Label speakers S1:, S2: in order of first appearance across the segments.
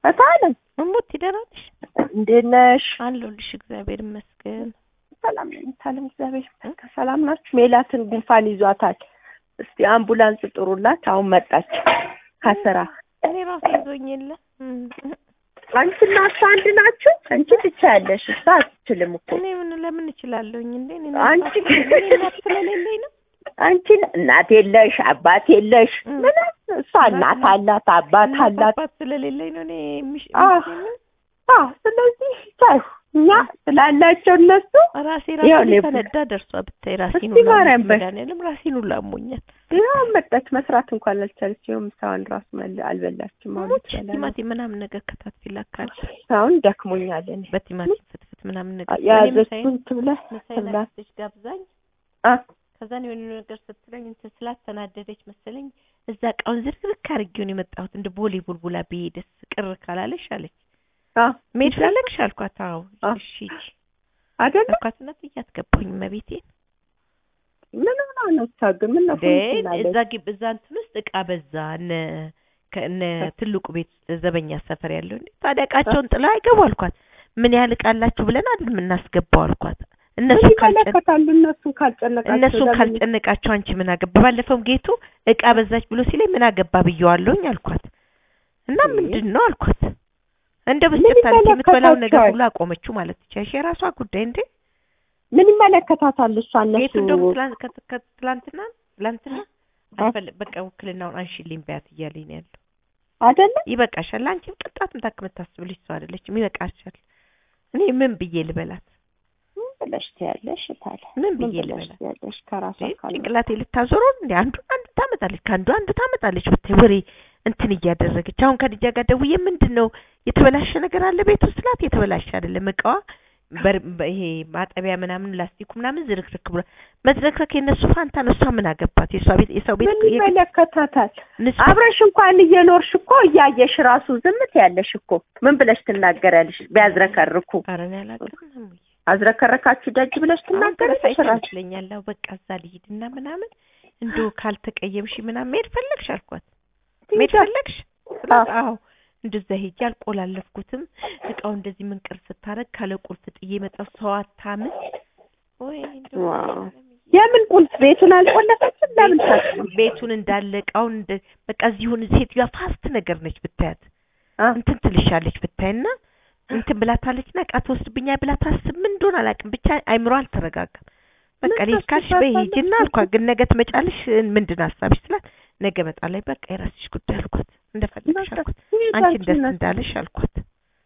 S1: እታለም
S2: እሙት ይደራልሽ
S1: እንዴት ነሽ?
S2: አለሁልሽ። እግዚአብሔር ይመስገን።
S1: ሰላም ነኝ እታለም፣ እግዚአብሔር ይመስገን። ሰላም ናችሁ? ሜላትን ጉንፋን ይዟታል። እስቲ አምቡላንስ ጥሩላት። አሁን መጣች ከስራ።
S2: እኔ ራሴ ይዞኝ የለ
S1: አንቺና እሷ አንድ ናችሁ? አንቺ ብቻ ያለሽ እሷ አትችልም እኮ
S2: እኔ ምን ለምን እችላለሁኝ እንዴ? እኔ
S1: አንቺ
S2: እኔ እናት ስለሌለኝ ነው።
S1: አንቺን እናት የለሽ አባት የለሽ
S2: እም።
S1: ምንም። እሷ እናት አላት አባት
S2: እናት
S1: አላት።
S2: አባት ስለሌለኝ ነው እኔ ምሽ
S1: አዎ። አዎ ስለዚህ ታዩ እኛ ስላላቸው እነሱ
S2: ራሴ
S1: ያው
S2: ራሴ
S1: እኔ-
S2: ተነዳ ደርሷ ብታይ ራሴን
S1: እስቲ ማርያም በይ።
S2: መድኃኒዓለም ራሴን ሁላ አሞኛል።
S1: ያው መጣች መስራት እንኳን አልቻለችም። ምሳዋን ራሱ መል አልበላችም። አሁን
S2: ሞች
S1: ትበላለች።
S2: ቲማቲም ምናምን ነገር ከታትፊላ ካለ
S1: አሁን ደክሞኛል እኔ
S2: በቲማቲም ፍትፍት ምናምን ነገር እኔ
S1: የያዘችውን
S2: ምሳዬን
S1: ትብላ
S2: ምሳዬን
S1: ትብላ
S2: አክስቴ ጋብዛኝ
S1: አ
S2: ከዛን የሆነ ነገር ስትለኝ እንትን ስላተናደደች መሰለኝ እዛ እቃውን ዝርክርክ አድርጌውን የመጣሁት እንደ ቦሌ ቡልቡላ ብሄድስ ቅር ካላለሽ አለች።
S1: አ
S2: መሄድ ፈለግሽ አልኳት። አዎ
S1: አ
S2: እሺ ሂጂ
S1: አይደለ
S2: አልኳትና ጥያት ገባሁኝ። መቤቴን
S1: ምን ሆና ነው እሷ ግን ምን ነው
S2: ግን እዛ ግብ እዛ እንትን ውስጥ እቃ በዛ እነ ከእነ ትልቁ ቤት ውስጥ ዘበኛ ሰፈር ያለው እንዴ ታዲያ እቃቸውን ጥላ አይገቡ አልኳት። ምን ያህል እቃ አላችሁ ብለን አይደል የምናስገባው አልኳት። እነሱ
S1: ምን
S2: ካልጨ
S1: ይመለከታሉ እነሱን ካልጨነቃቸው
S2: እነሱን
S1: ለምን-
S2: ካልጨነቃቸው አንቺ ምን አገባ? ባለፈውም ጌቱ እቃ በዛች ብሎ ሲለኝ ምን አገባ ብየዋለሁኝ አልኳት። እና
S1: እህ።
S2: ምንድን ነው አልኳት። እንደው
S1: ምን
S2: በስጨታለች የምትበላውን ነገር
S1: ይመለከታቸዋል?
S2: ሁሉ አቆመችው ማለት ትችያለሽ። የራሷ ጉዳይ እንዴ።
S1: ምን ይመለከታታል እሷ
S2: ጌቱ
S1: እነሱ
S2: እንደውም ትላንት ከት- ከት- ትላንትና ትላንትና
S1: አ-
S2: አልፈል- በቃ ውክልናውን አንሺልኝ በያት እያለኝ ነው ያለው።
S1: አይደለ
S2: ይበቃሻል፣ አንቺም ቅጣት ምታክ የምታስብልሽ ሰው አይደለችም። ይበቃሻል። እኔ ምን ብዬ ልበላት?
S1: ምን ብለሽ ትያለሽ ታለ
S2: ምን
S1: ምን
S2: ብዬ
S1: ብለሽ
S2: ልበላት?
S1: ትያለሽ ከራሷ
S2: እንዴ
S1: ካለ
S2: ጭንቅላቴ ልታዞረው እንዴ? አንዱን አንዱ ታመጣለች፣ ከአንዱ አንዱ ታመጣለች። ብታይ ወሬ እንትን እያደረገች አሁን ከልጃ ጋር ደውዬ ምንድን ነው የተበላሸ ነገር አለ ቤት ውስጥ ስላት፣ የተበላሸ አይደለም እቃዋ በር በ- ይሄ ማጠቢያ ምናምን ላስቲኩ ምናምን ዝርክርክ ብሏል። መዝረክረክ የነሱ ፋንታ ነው። እሷ ምን አገባት? የሷ ቤት የሰው ቤት
S1: ምን ይመለከታታል?
S2: ንጹህ
S1: አብረሽ እንኳን እየኖርሽ እኮ እያየሽ ራሱ ዝምት ያለሽ እኮ ምን ብለሽ ትናገሪያለሽ? ቢያዝረከርኩ
S2: ኧረ እኔ አላውቅም እሙዬ።
S1: አዝረከረካችሁ ደጅ ብለሽ
S2: አሁን
S1: ትናገሪያለሽ
S2: ትረሳኝ
S1: ራሱ
S2: ይመስለኛል። አዎ በቃ እዛ ልሂድና ምናምን እንደው ካልተቀየምሽ ምናምን መሄድ ፈለግሽ አልኳት። መሄድ
S1: ትሄጃ-
S2: ፈለግሽ ስላት አዎ እንደዛ ሄጄ አልቆላለፍኩትም። እቃው እንደዚህ ምንቅር ስታረግ ካለ ቁልፍ ጥዬ መጣሁ። ሰው አታምን ወይ እንደው
S1: ዋው። የምን ቁልፍ ቤቱን አልቆለፈችም? ለምን ታጥሩ?
S2: ቤቱን እንዳለ እቃውን እንደ በቃ እዚሁን ሴትዮዋ ፋስት ነገር ነች ብታያት
S1: አ
S2: እንትን ትልሻለች ብታይና እንትን ብላታለችና እቃ ትወስድብኛ ብላ ታስብ ምን እንደሆነ አላውቅም። ብቻ አይምሮ አልተረጋጋም። በቃ
S1: ምን
S2: ልሂድ ካልሽ በይ
S1: ታስባታለች?
S2: ሂጂና አልኳት። ግን ነገ ትመጫለሽ ምንድን ነው ሀሳብሽ ስላት ነገ እመጣለሁ። በቃ የራስሽ ጉዳይ አልኳት። እንደፈለግሽ
S1: በቃ
S2: አልኳት።
S1: ትሄጃለሽ
S2: አንቺን ደስ
S1: እነሱ-
S2: እንዳለሽ አልኳት።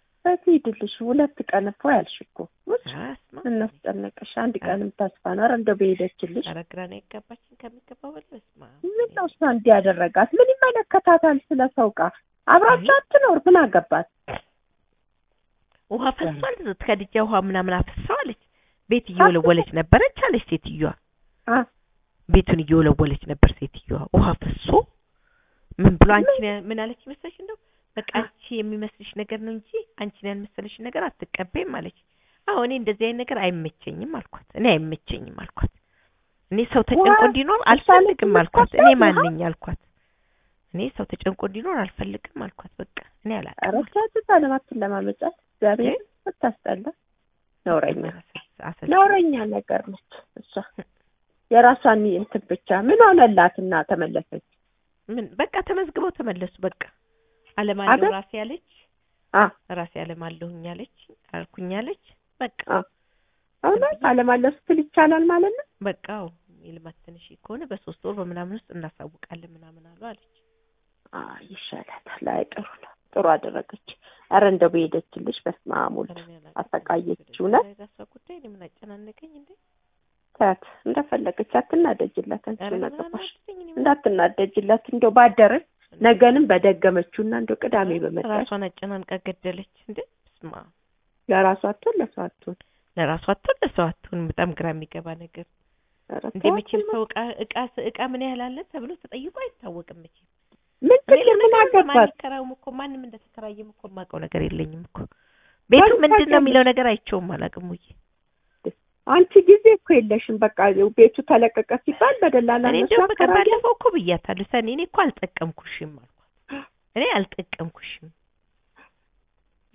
S1: ትሄድልሽ ሁለት ቀን እኮ ያልሽ እኮ ውጭ
S2: አስማ
S1: እናስጨነቀሽ አንድ ቀንም ተስፋ ነው። ኧረ እንደው በሄደችልሽ
S2: ኧረ ግራ ነው የገባችን ከሚገባው በላይ በስመ አብ።
S1: ምን ነው እሷ እንዲህ ያደረጋት? ምን ይመለከታታል? ስለ ሰው ዕቃ አብራቸው አትኖር ምን አገባት?
S2: ውሃ ፈሷል። ከድጃ ውሃ ምናምን አፍሰዋለች። ቤት እየወለወለች ነበረች አለች ሴትዮዋ።
S1: አ
S2: ቤቱን እየወለወለች ነበር ሴትዮዋ። ውሃ ፈሶ ምን ብሎ አንቺን ያ- ምን አለች መሰለሽ? እንደው በቃ አንቺ የሚመስልሽ ነገር ነው እንጂ አንቺን ያልመሰለሽ ነገር አትቀበይም አለች። አዎ እኔ እንደዚህ አይነት ነገር አይመቸኝም አልኳት። እኔ አይመቸኝም አልኳት። እኔ ሰው ተጨንቆ
S1: ዋ፣
S2: እንዲኖር
S1: እሷ
S2: አልፈልግም
S1: ልትመጣ
S2: አልኳት። እኔ
S1: ውሃ?
S2: ማን ነኝ አልኳት። እኔ ሰው ተጨንቆ እንዲኖር አልፈልግም አልኳት። በቃ እኔ
S1: ኧረ
S2: አላውቅም
S1: ቻቱ ለማትን ለማመጫት እግዚአብሔር ብታስጠላ ነውረኛ
S2: አሰልችኝ።
S1: ነውረኛ ነገር ነች እሷ። የራሷን እንትን ብቻ ምን ሆነላትና ተመለሰች?
S2: ምን በቃ ተመዝግበው ተመለሱ። በቃ አለማለሁ
S1: አይደል?
S2: ራሴ አለች
S1: አ
S2: ራሴ አለማለሁኝ አለች አልኩኝ አለች። በቃ
S1: አ እውነት አለማለፍ ስትል ይቻላል ማለት ነው።
S2: በቃ አዎ የልማት ትንሽ ከሆነ በሶስት ወር በምናምን ውስጥ እናሳውቃለን ምናምን አሉ አለች።
S1: አ ይሻላታል። አይ ጥሩ ነው፣ ጥሩ አደረገች። ኧረ እንደው በሄደችልሽ በስመ አብ ወልድ
S2: ኧረ እኔ አላውቅም።
S1: አሰቃየችው ነው።
S2: የራሷ ጉዳይ እኔ ምን አጨናነቀኝ እንዴ?
S1: ታያት እንደፈለገች አትናደጅላት። አንቺ
S2: ኧረ
S1: ምን
S2: ምን
S1: አገባሽ?
S2: አናደደኝ እኔ ምን
S1: እንዳትናደጅላት እንደው ባደረች ነገንም በደገመችውና እንደው ቅዳሜ በመጣች
S2: ራሷን አጨናንቃ ገደለች እንዴ? ስማ
S1: ለራሷ አትሆን ለሰው አትሆን።
S2: ለራሷ አትሆን ለሰው አትሆን። በጣም ግራ የሚገባ ነገር
S1: ኧረ
S2: እንዴ
S1: ተዋት
S2: መቼም
S1: እና
S2: ሰው እቃ እቃ እቃ ምን ያህል አለ ተብሎ ተጠይቆ አይታወቅም መቼም
S1: ምን
S2: እኔ
S1: ችግር ምን
S2: ለነገሩ ማን
S1: አገባት?
S2: ይከራውም እኮ ማንም እንደተከራየም እኮ የማውቀው ነገር የለኝም እኮ ቤቱ
S1: ማንም
S2: ምንድን ነው
S1: ታውቂያለሽ?
S2: የሚለው ነገር አይቼውም አላውቅም። ውዬ
S1: አንቺ ጊዜ እኮ የለሽም። በቃ ቤቱ ተለቀቀ ሲባል በደላላ
S2: እኔ
S1: እነሱ
S2: እንደውም በቃ
S1: አከራዩ።
S2: ባለፈው እኮ ብያታለሁ ሰኒ እኔ እኮ አልጠቀምኩሽም አልኳት። እኔ አልጠቀምኩሽም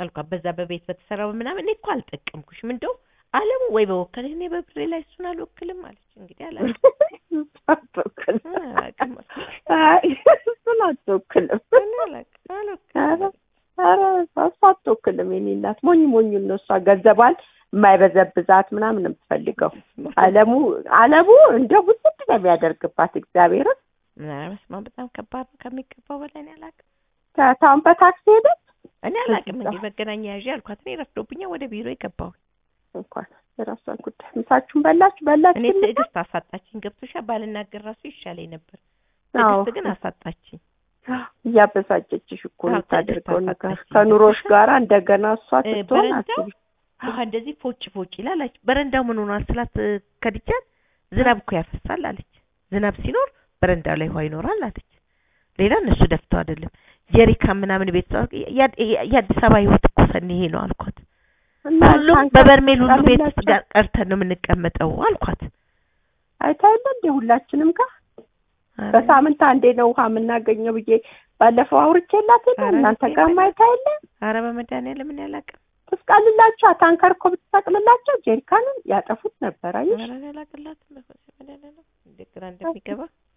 S2: አልኳት። በዛ በቤት በተሰራው ምናምን እኔ እኮ አልጠቀምኩሽም እንደው አለሙ ወይ በወከል እኔ በብሬ ላይ እሱን አልወክልም አለች። እንግዲህ አላውቅም
S1: አትወክልም።
S2: አላውቅም
S1: አይ እሱን አትወክልም።
S2: እኔ አላውቅም አልወክልም።
S1: ኧረ እሷ አትወክልም። የእኔ እናት ሞኝ ሞኙን ነው እሷ ገንዘቧን የማይበዘብዛት ምናምን የምትፈልገው። አለሙ አለሙ እንደ ውስጥ ነው የሚያደርግባት እግዚአብሔርን
S2: ኧረ በስመ አብ በጣም ከባድ ነው ከሚገባው በላይ እኔ አላውቅም
S1: ታውን በታክሲ ሄደች
S2: እኔ አላውቅም።
S1: ከዛ-
S2: እንግዲህ መገናኛ ያዥ አልኳት። እኔ ረፍዶብኛል ወደ ቢሮ የገባሁ
S1: እንኳን የራሷን ጉዳይ ምሳችሁን በላችሁ በላችሁ
S2: እኔ ትዕግስት አሳጣችኝ። ገብቶሻል? ባልናገር ራሱ ይሻለኝ ነበር።
S1: አዎ።
S2: ትዕግስት ግን አሳጣችኝ።
S1: እያበሳጨችሽ እኮ
S2: አዎ፣
S1: የምታደርገው
S2: ትዕግስት
S1: ነገር
S2: አሳጣችኝ።
S1: ከኑሮሽ ጋራ እንደገና እሷ
S2: እ፣
S1: ስትሆን
S2: በረንዳው
S1: አስቢ
S2: ውሃ እንደዚህ ፎጭ ፎጭ ይላል አለች። በረንዳው ምን ሆኗል ስላት እ፣ ከድጃት ዝናብ እኮ ያፈሳል አለች። ዝናብ ሲኖር በረንዳው ላይ ውሃ ይኖራል አለች። ሌላ እነሱ ደፍተው አይደለም ጀሪካን ምናምን ቤት ያ- ያ- የአዲስ አበባ ህይወት እኮ ሰኒ ይሄ ነው አልኳት።
S1: እና
S2: ሁሉም
S1: ታንከር
S2: በበርሜል ሁሉ ቤት ውስጥ
S1: ጣልላቸው።
S2: ጋር ቀርተን ነው የምንቀመጠው አልኳት።
S1: አይታይለ እንደ ሁላችንም ጋር
S2: ኧረ
S1: በሳምንት አንዴ ነው ውሃ የምናገኘው ብዬ ባለፈው አውርቼላት የለ
S2: ኧረ
S1: እናንተ
S2: እኔ
S1: ጋር
S2: በእናትህ-
S1: ማይታይለ
S2: ኧረ በመድኃኒዓለም እኔ አላውቅም።
S1: ትስቃልላቸው ታንከር እኮ ብትሰቅልላቸው ጀሪካኑን ያጠፉት ነበር። አየሽ
S2: ኧረ እኔ አላውቅላትም። በመድኃኒዓለም እንዴት ግራ እንደሚገባ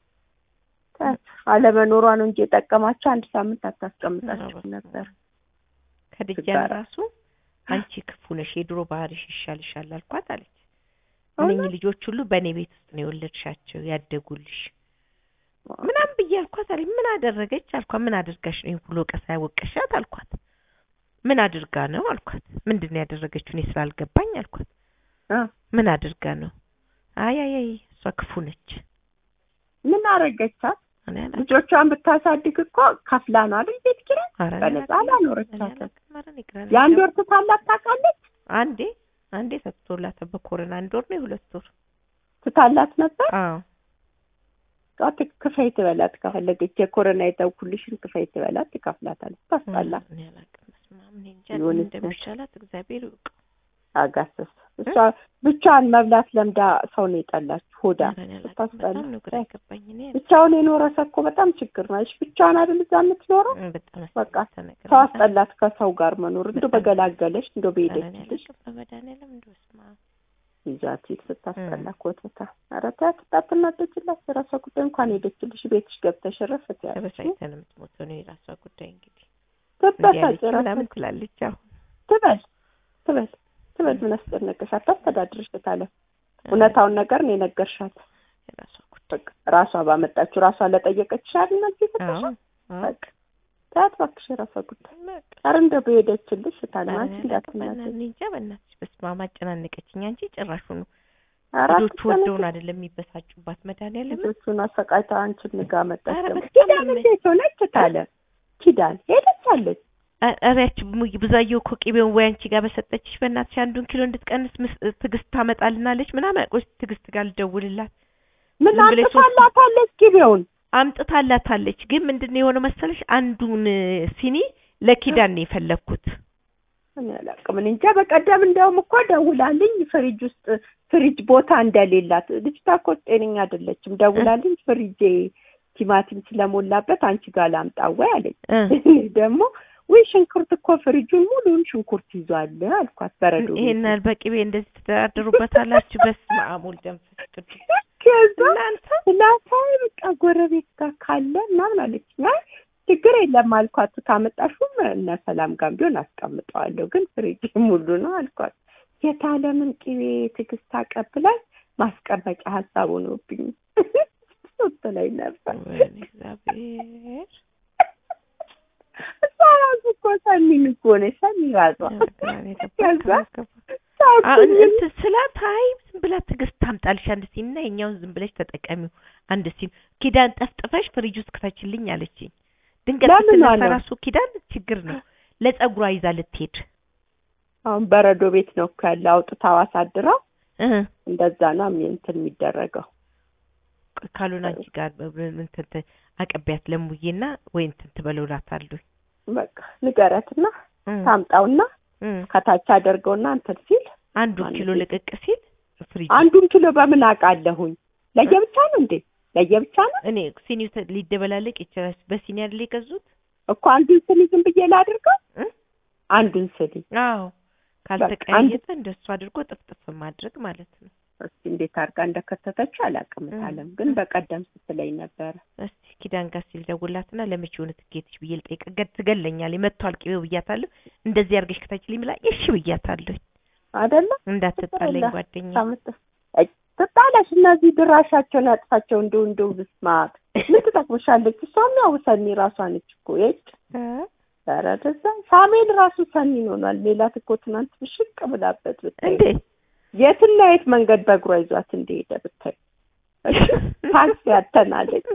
S1: አለመኖሯ ነው እንጂ የጠቀማቸው አንድ ሳምንት አታስቀምጣቸው
S2: ኧረ
S1: ነበር።
S2: ከድጃን
S1: ትጋራ።
S2: ራሱ አንቺ ክፉ ነሽ፣ የድሮ ባህሪሽ ይሻልሻል አልኳት አለች።
S1: እውነት?
S2: እነኚህ ልጆች ሁሉ በእኔ ቤት ውስጥ ነው የወለድሻቸው ያደጉልሽ ምናምን ብዬ አልኳት አለኝ። ምን አደረገች አልኳት። ምን አድርጋሽ ነው ይሄን ሁሉ ወቀሳ ያወቀሻት አልኳት። ምን አድርጋ ነው አልኳት። ምንድን ነው ያደረገችው እኔ ስላልገባኝ አልኳት።
S1: እ
S2: ምን አድርጋ ነው? አይ አይ አይ እሷ ክፉ ነች።
S1: ምን አረገቻት?
S2: እኔ አላውቅም።
S1: ልጆቿን ብታሳድግ እኮ ከፍላ ነው አይደል ቤት ኪራይ
S2: ኧረ እኔ
S1: በነፃ
S2: አላውቅም።
S1: አላኖረቻትም።
S2: እኔ አላውቅም። ኧረ እኔ ግራ ነው
S1: የአንድ
S2: የገባኝ።
S1: ወር ትታላት ታውቃለች?
S2: አንዴ አንዴ ሰጥቶላት በኮሮና አንድ ወር ነው የሁለት ወር
S1: ትታላት ነበር።
S2: አዎ
S1: ጧት ክፈይ ትበላት ከፈለገች የኮሮና የተውኩልሽን ክፈይ ትበላት ትከፍላታለች። ታስጣላ
S2: እኔ አላውቅም። በስመ አብ እኔ እንጃ
S1: የሆነ
S2: ምን እንደሚሻላት እግዚአብሔር ይወቅ።
S1: አጋሰስ እሷ ብቻዋን መብላት ለምዳ ሰው ነው የጠላችሁ ሆዳ
S2: ኧረ እኔ አላውቅም።
S1: ስታስጠላ
S2: በጣም ነው ግራ የገባኝ እኔ
S1: ብቻውን የኖረ ሰው እኮ በጣም ችግር ነው። እሺ ብቻዋን አይደል እዛ የምትኖረው?
S2: እ፣ በጣም
S1: በቃ
S2: ያስጠላ ነገር
S1: ሰው
S2: ነው።
S1: አስጠላት ከሰው ጋር መኖር እንዶ
S2: በጣም።
S1: በገላገለሽ እንዶ
S2: ኧረ እኔ
S1: በሄደችልሽ
S2: አላውቅም። በመድኃኒዓለም እንደው በስመ አብ
S1: ይዛት ሂድ ስታስጠላ ኮተታ። ኧረ ተያት ታትናደጅላት የራሷ ጉዳይ እንኳን ሄደችልሽ ቤትሽ ገብተሽ ረፍ ትያለሽ።
S2: ተበሳጭታ ነው የምትሞተው ነው የራሷ ጉዳይ እንግዲህ
S1: ትበሳጭ
S2: እንዲያለች
S1: የራሷ
S2: ምናምን ትላለች አሁን
S1: ትበል ትበል ትበል ምን አስጨነቀሽ? አታስተዳድርሽ ታለ እውነታውን ነገር ነው የነገርሻት።
S2: የራሷ ጉዳይ
S1: በቃ ራሷ ባመጣችሁ ራሷ ለጠየቀችሽ አይደል መልስ
S2: አዎ
S1: የሰጠሻት?
S2: አዎ
S1: በቃ ተያት እባክሽ የራሷ ጉዳይ።
S2: በቃ
S1: ኧረ እንደው በሄደችልሽ ታለ
S2: ኧረ
S1: አንቺ
S2: እኔ አላውቅም።
S1: እንዳትናደጂ።
S2: በእናትህ እኔ እንጃ በእናትሽ በስመ አብ አጨናነቀችኝ። አንቺ ጭራሹኑ
S1: ኧረ
S2: ልጆቹ ወደውን
S1: አትጨነቂ።
S2: አይደለም የሚበሳጩባት መድኃኒዓለም
S1: ልጆቹን አሰቃይታ አንቺን ንጋ መጣች።
S2: ኧረ
S1: ደግሞ
S2: በጣም
S1: ኪዳን
S2: ነው
S1: እንዴት ሆነች ታለ ኪዳን ሄደች አለች።
S2: ኧረ ያቺ ሙይ- ብዙአየሁ እኮ ቅቤውን ወይ አንቺ ጋር በሰጠችሽ በእናትሽ አንዱን ኪሎ እንድትቀንስ ምስ- ትዕግስት ታመጣልናለች ምናምን ቆይ ትዕግስት ጋር ልደውልላት
S1: ምን
S2: ዝም ብለሽ ሶስት-
S1: አንጥፋላታለች ጊቤውን
S2: አምጥታላታለች ግን ምንድን ነው የሆነው መሰለሽ አንዱን እ፣ ሲኒ ለኪዳን ነው የፈለግኩት
S1: እኔ አላውቅም። እኔ እንጃ በቀደም እንደውም እኮ ደውላልኝ ፍሪጅ ውስጥ ፍሪጅ ቦታ እንደሌላት ልጅቷ እኮ ጤነኛ አይደለችም። ደውላልኝ ፍሪጄ ቲማቲም ስለሞላበት አንቺ ጋር ላምጣ ወይ አለች።
S2: እ፣
S1: እኔ ደግሞ ወይ ሽንኩርት እኮ ፍሪጁን ሙሉውን ሽንኩርት ይዟል አልኳት። በረዶ ቤት
S2: ይሄን ያህል በቅቤ እንደዚህ ትደራደሩበታላችሁ በስመ አብ ወልድ መንፈስ ቅዱስ
S1: ከዛ
S2: እናንተ
S1: ስላሳይ በቃ ጎረቤት ጋር ካለ ምናምን አለችኝ። አይ ችግር የለም አልኳት። ካመጣሹም እነ ሰላም ጋር ቢሆን አስቀምጠዋለሁ፣ ግን ፍሪጅ ሙሉ ነው አልኳት። የታለምን ቅቤ ትዕግስት አቀብላኝ ማስቀመጫ ሀሳብ ሆኖብኝ ስትለኝ ነበር።
S2: ወይኔ እግዚአብሔር
S1: እሷ ራሱ እኮ ሰኒን እኮ ነች ሰኒ ራሷ
S2: ግራ ነው የገባኝ፣
S1: ከዛ
S2: ግራ ገባ።
S1: ሳኩኝ።
S2: አሁን እንትን ስላት አይ ዝም ብላ ትዕግስት ታምጣልሽ አንድ ሲኒ እና የኛውን ዝም ብለሽ ተጠቀሚው አንድ ሲኒ ኪዳን ጠፍጥፈሽ ፍሪጅ ውስጥ ክተችልኝ አለችኝ። ድንገት
S1: ለምኗ
S2: ስትነሳ
S1: ነው?
S2: ራሱ ኪዳን ችግር ነው ለጸጉሯ ይዛ ልትሄድ
S1: አሁን በረዶ ቤት ነው እኮ ያለ አውጥታው አሳድረው
S2: እ
S1: እንደዛ ነው የሚ- እንትን የሚደረገው።
S2: ቆይ ካልሆነ አንቺ ጋር እንትን ት- አቀቢያት ለሙዬና ወይ እንትን ትበለውላታለሁ
S1: በቃ ንገረትና
S2: እ
S1: ታምጣውና
S2: እ
S1: ከታች አደርገውና እንትን ሲል
S2: አንዱ
S1: ማለት
S2: ኪሎ
S1: ነው።
S2: ልቅቅ ሲል ፍሪጅ
S1: አንዱን ኪሎ በምን አውቃለሁኝ? ለየብቻ ነው እንዴ? ለየብቻ ነው
S2: እኔ ሲኒው ተ- ሊደበላለቅ ይችላል። በሲኒ አይደል የገዙት?
S1: እኮ አንዱን ስኒ ዝም ብዬ ላድርገው?
S2: እ?
S1: አንዱን ስሪ
S2: አዎ
S1: አንድ-
S2: ካልተቀያየጠ እንደሱ አድርጎ ጥፍጥፍ ማድረግ ማለት ነው።
S1: እስኪ እንዴት አድርጋ እንደከተተችው አላውቅም።
S2: እ-
S1: አለም ግን
S2: እ-
S1: በቀደም ስትለኝ ነበረ።
S2: እስቲ ኪዳን ጋር ሲል ደውላትና ለመቼ ሆነ ትኬትሽ ብዬ ልጠይቅ። ገድ ትገለኛለች መጥቷል ቅቤው ብያታለሁ። እንደዚህ አድርገሽ ከታችልኝ ብላ እሺ ብያታለሁ።
S1: አይደለ
S2: እንዳትጣለኝ
S1: ትጣላ-
S2: ጓደኛ
S1: ታምጥ- አይ፣ ትጣላሽ። እነዚህ ድራሻቸውን ያጥፋቸው። እንደው እንደው ብስማት ምን ትጠቅምሻለች? እሷም ያው ሰኒ ራሷ ነች እኮ የጭ ኧረ ደዛ ሳሙኤል ራሱ ሰኒን ሆኗል። ሜላት እኮ ትናንት ብሽቅ ብላበት ብታይ
S2: እንዴ
S1: የትና የት መንገድ በእግሯ ይዟት እንደሄደ ብታይ ታክሲ ያተናለች።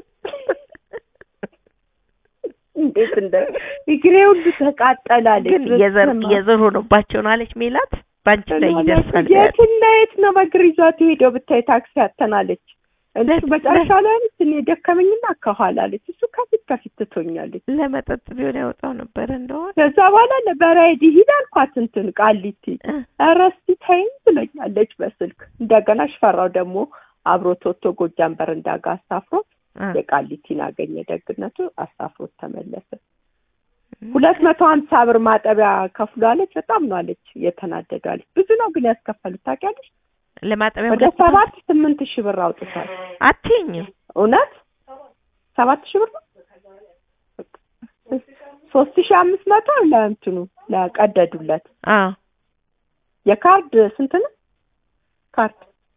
S1: እንዴት እንደ እግሬ ሁሉ ተቃጠላለች።
S2: ግን የዘር
S1: በስመ አብ።
S2: የዘር ሆኖባቸው ነው አለች ሜላት። ባንቺ ላይ ይደርሳል።
S1: የትና የት ነው በእግር ይዟት የሄደው ብታይ ታክሲ ያተናለች። እሱ
S2: ለት-
S1: መጨረሻ ላይ አለች እኔ ደከመኝና ከኋላ አለች። እሱ ከፊት ከፊት ትቶኛለች።
S2: ለመጠጥ ቢሆን ያወጣው ነበረ እንደሆነ
S1: ከዛ በኋላ ለበራይድ ሂድ አልኳት እንትን ቃሊቲ ኧረ እስኪ ተይኝ ብለኛለች በስልክ። እንደገና ሽፈራው ደግሞ አብሮት ወጥቶ ጎጃም በረንዳ ጋር አሳፍሮት የቃሊቲን አገኘ። ደግነቱ አሳፍሮት ተመለሰ። ሁለት መቶ ሀምሳ ብር ማጠቢያ ከፍሎ አለች። በጣም ነው አለች የተናደዱ አለች። ብዙ ነው ግን ያስከፈሉት ታውቂያለሽ።
S2: ለማጠቢያ
S1: ወደ ሰባት ስምንት ሺህ ብር አውጥቷል።
S2: አትይኝም
S1: እውነት ሰባት ሺህ ብር ነው። ሶስት ሺህ አምስት መቶ ለእንትኑ ለቀደዱለት
S2: አዎ
S1: የካርድ ስንት ነው? ካርድ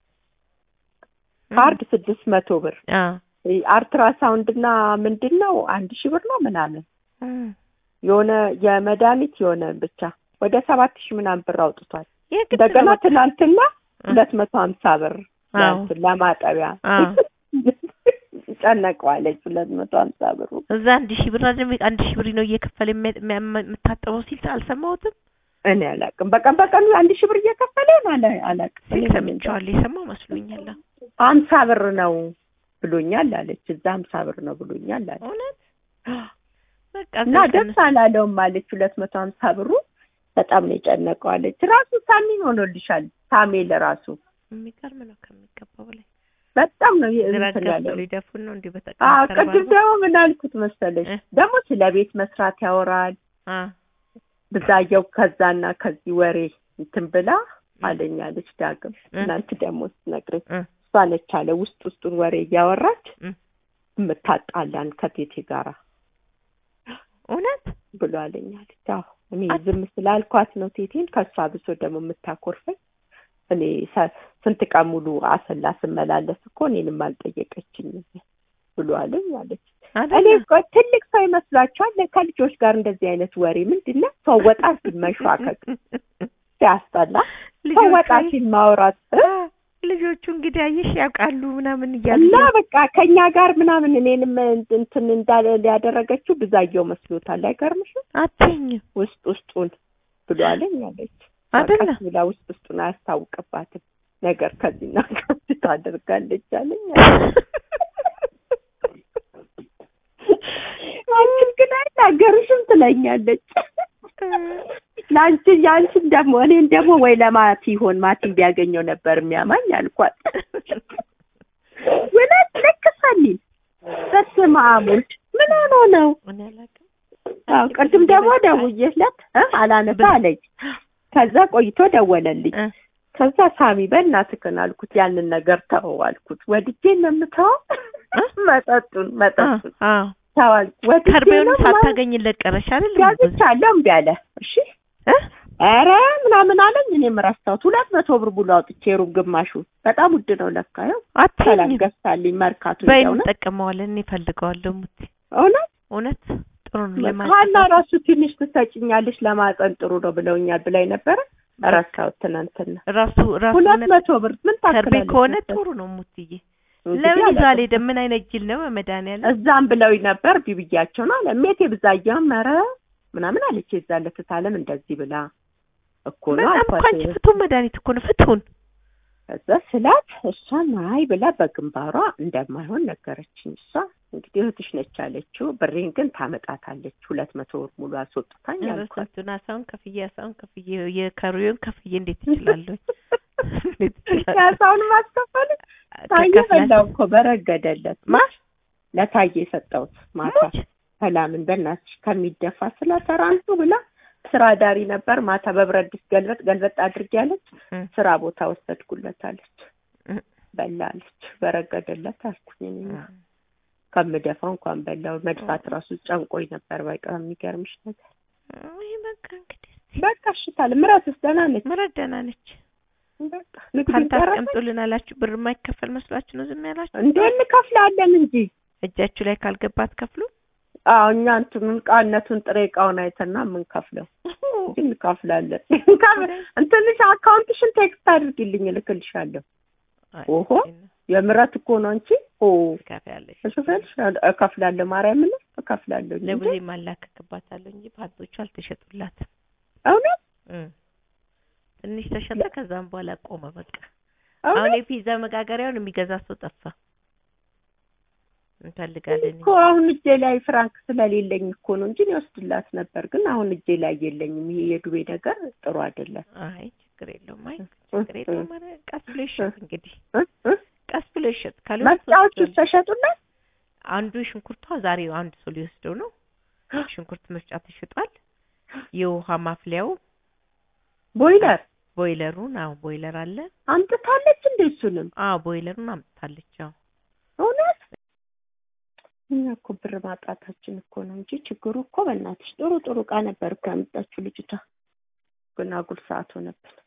S1: ካርድ ስድስት መቶ ብር
S2: አዎ
S1: አልትራሳውንድ እና ምንድን ነው አንድ ሺህ ብር ነው ምናምን
S2: እም።
S1: የሆነ የመድኃኒት የሆነ ብቻ ወደ ሰባት ሺህ ምናምን ብር አውጥቷል።
S2: የግድ
S1: እንደገና
S2: ነው በቃ።
S1: ትናንትና
S2: እ።
S1: ሁለት መቶ ሀምሳ ብር
S2: አዎ
S1: ለእንትን ለማጠቢያ
S2: አዎ።
S1: ጨነቀዋለች። ሁለት መቶ ሀምሳ ብሩ
S2: እዛ አንድ ሺህ ብር አይደል አንድ ሺህ ብር ነው እየከፈለ የሚያ- የሚያ- የምታጠበው ሲል አልሰማሁትም
S1: እኔ አላውቅም። በቀን በቀን አንድ ሺህ ብር እየከፈለ ነው አለ አላውቅም።
S2: ሲል
S1: እኔ ምን እንጃ።
S2: ሰምቼዋለሁ የሰማው መስሎኛል አዎ።
S1: ሀምሳ ብር ነው ብሎኛል አለች። እዛ ሀምሳ ብር ነው ብሎኛል አለች።
S2: እውነት በቃ
S1: እና ደስ አላለውም አለች። ሁለት መቶ ሀምሳ ብሩ በጣም ነው የጨነቀው አለች። ራሱ ሳሚን ሆኖልሻል። ሳሜል ራሱ
S2: የሚገርም ነው ከሚገባው በላይ
S1: በጣም ነው የ-
S2: ግራ
S1: እንትን ያለው።
S2: ገብቶ ሊደፉን ነው እንዲህ
S1: አዎ
S2: በተቀመጠ
S1: ቅድም ደግሞ ምን አልኩት መሰለሽ
S2: እ?
S1: ደግሞ ስለ ቤት መስራት ያወራል ብዛየው ከዛና ከዚህ ወሬ እንትን ብላ አለኛለች ዳግም እናንተ ደግሞ ስትነግረኝ እሷ ነች አለ ውስጥ ውስጡን ወሬ እያወራች
S2: እ።
S1: የምታጣላን ከቴቴ ጋራ
S2: እውነት
S1: ብሎ አለኛለች። አዎ እኔ
S2: አት-
S1: ዝም ስላልኳት ነው ቴቴን ከእሷ ብሶ ደግሞ የምታኮርፈኝ። እኔ ሰ- ስንት ቀን ሙሉ አሰላ ስመላለስ እኮ እኔንም አልጠየቀችኝም ብሎ አለኝ አለች። እኔ
S2: አይደለ
S1: እኮ ትልቅ ሰው ይመስላችኋል? ከልጆች ጋር እንደዚህ አይነት ወሬ ምንድን ነው? ሰው ወጣ ሲል መሿከክ ሲያስጠላ፣ ሰው ወጣ
S2: ልጆቹ
S1: ሲል ማውራት እ?
S2: ልጆቹ እንግዲህ አየሽ ያውቃሉ ምናምን እያሉ
S1: እና በቃ ከኛ ጋር ምናምን እኔንም እንትን እንዳለ ያደረገችው ብዛየው መስሎታል። አይገርምሽም?
S2: አትይኝም
S1: ውስጥ ውስጡን ብሎ አለኝ አለች።
S2: አይደለ
S1: ቀስ ብላ ውስጥ ውስጡን አያስታውቅባትም ነገር ከዚህና ከዚህ ታደርጋለች አለኝ። አንቺን ግን አይናገርሽም ትለኛለች። ለአንቺ የአንቺን ደግሞ እኔን ደግሞ ወይ ለማቲ ይሆን ማቲን ቢያገኘው ነበር የሚያማኝ አልኳት። እውነት ልክ ሰኒን በስመ አብ ወልድ ምን ሆኖ ነው?
S2: እኔ አላውቅም
S1: አዎ ቅድም ደግሞ ደውዬለት እ አላነሳ አለኝ። ከዛ ቆይቶ ደወለልኝ።
S2: እ
S1: ከዛ ሳሚ በእናትህን አልኩት፣ ያንን ነገር ተወው አልኩት። ወድጄ ነው የምተወው መጠጡን መጠጡን
S2: አዎ
S1: ተዋል ወድጄ
S2: ከርቤውን
S1: ነው ምናምን
S2: ሳታገኝለት ቀረሽ አይደል
S1: ጋዝቻለሁ እምቢ አለ። እሺ
S2: እ
S1: ኧረ ምናምን አለኝ። እኔም ረሳሁት። ሁለት መቶ ብር ሙሉ አውጥቼ ሩብ ግማሹ በጣም ውድ ነው ለካ። ይኸው ሰላም
S2: አትይኝም
S1: ገዝታልኝ መርካቶ
S2: በይ
S1: ሄደው ነው
S2: እንጠቀመዋለን እኔ እፈልገዋለሁ ሙቲ
S1: እውነት
S2: እውነት ጥሩ ነው
S1: ሀና
S2: ለማለት
S1: ራሱ ትንሽ ትሰጭኛለሽ ለማጠን ጥሩ ነው ብለውኛል ብላኝ ነበረ። ረሳሁት ትናንትና።
S2: ራሱ ራሱ
S1: ሁለት
S2: እውነት
S1: መቶ ብር ምን
S2: ከርቤ
S1: ታክላለች?
S2: ከሆነ
S1: መሰለኝ?
S2: ጥሩ ነው ሙትዬ
S1: እንግዲህ
S2: ለምን ይዞ
S1: አላውቅም።
S2: አልሄደም ምን አይነት ጅል ነው በመድኃኒዓለም
S1: እዛም ብለውኝ ነበር ቢብያቸው ነው አለ ሜቴ ብዛያም ኧረ ምናምን አለች። የዛን ዕለት እታለም እንደዚህ ብላ እኮ ነው
S2: በጣም እኮ
S1: አልኳት።
S2: አንቺ ፍቱን መድኃኒት እኮ ነው ፍቱን
S1: ከዛ ስላት እሷን አይ ብላ በግንባሯ እንደማይሆን ነገረችኝ። እሷ እንግዲህ እህትሽ ነች አለችው። ብሬን ግን ታመጣታለች። ሁለት መቶ ብር ሙሉ አስወጥታኝ አልኳት።
S2: ስንቱን አሳውን ከፍዬ አሳውን ከፍዬ የከሩዮን ከፍዬ እንዴት ይችላለሁ እንዴት ይችላለሁ
S1: ያሳውን ማስከፈል ታየ
S2: ከከፍላት-
S1: በላው እኮ በረገደለት
S2: ማ
S1: ለታየ የሰጠሁት ማታ
S2: ሙች
S1: ሰላምን በእናትሽ ከሚደፋ ስለ ተራንቱ ብላ ስራ ዳሪ ነበር። ማታ በብረት ድስት ገልበጥ ገልበጥ አድርጌ ያለች
S2: እም፣
S1: ስራ ቦታ ወሰድኩለት አለች።
S2: እም፣
S1: በላለች በረገደለት አልኩኝ። እኔ
S2: እም።
S1: ከምደፋው እንኳን በላው። መድፋት ራሱ ጨንቆኝ ነበር። በቃ የሚገርምሽ ነገር
S2: ይሄ በቃ እንግዲህ
S1: በቃ እሽታል። ምራትስ ደህና ነች?
S2: ምረት ደህና ነች።
S1: በቃ ንግዱ
S2: ፓንታ
S1: ጨረሰ
S2: አስቀምጡልን አላችሁ። ብር የማይከፈል መስሏችሁ ነው ዝም ያላችሁ?
S1: እንዴ? እንከፍላለን እንጂ
S2: እጃችሁ ላይ ካልገባ አትከፍሉ።
S1: አዎ እኛ እንትኑን ዕቃነቱን ጥሬ ዕቃውን አይተና የምንከፍለው እንጂ እንከፍላለን። እንትንሽ አካውንትሽን ቴክስት አድርጊልኝ እልክልሻለሁ።
S2: አይ፣
S1: ኦሆ የምረት እኮ ነው እንጂ ኦ
S2: ትከፍያለሽ።
S1: እሽፈልሽ እከፍላለሁ። ማርያምን እከፍላለሁ እንጂ
S2: ለብዙ ማላከክባታለሁ እንጂ ፓንቶቹ አልተሸጡላትም።
S1: እውነት
S2: እም። ትንሽ ተሸጠ፣ ከዛም በኋላ ቆመ። በቃ
S1: እውነት
S2: አሁን የፒዛ መጋገሪያውን የሚገዛ ሰው ጠፋ። እንፈልጋለን
S1: እኮ አሁን እጄ ላይ ፍራንክ ስለሌለኝ እኮ ነው እንጂ እኔ ወስድላት ነበር። ግን አሁን እጄ ላይ የለኝም። ይሄ የዱቤ ነገር ጥሩ አይደለም።
S2: አይ ችግር የለውም። አይ ችግር የለውም። ኧረ ቀስ ብሎ ይሸጥ እንግዲህ
S1: እ እ
S2: ቀስ ብሎ ይሸጥ። ካልሆነ
S1: መፍጫዎቹ
S2: ሶስት
S1: ተሸጡላት።
S2: አንዱ ሽንኩርቷ ዛሬ አንድ ሰው ሊወስደው ነው። ሽንኩርት መፍጫ ተሽጧል። የውሃ ማፍሊያው
S1: ቦይለር
S2: ቦይለሩን፣ አዎ ቦይለር አለ።
S1: አምጥታለች እንደ እሱንም
S2: አዎ ቦይለሩን አምጥታለች። አዎ
S1: እውነት እኛ እኮ ብር ማጣታችን እኮ ነው እንጂ ችግሩ እኮ በእናትሽ ጥሩ ጥሩ ዕቃ ነበር እኮ ያመጣችው ልጅቷ። ግን አጉል ሰዓት ሆነብን።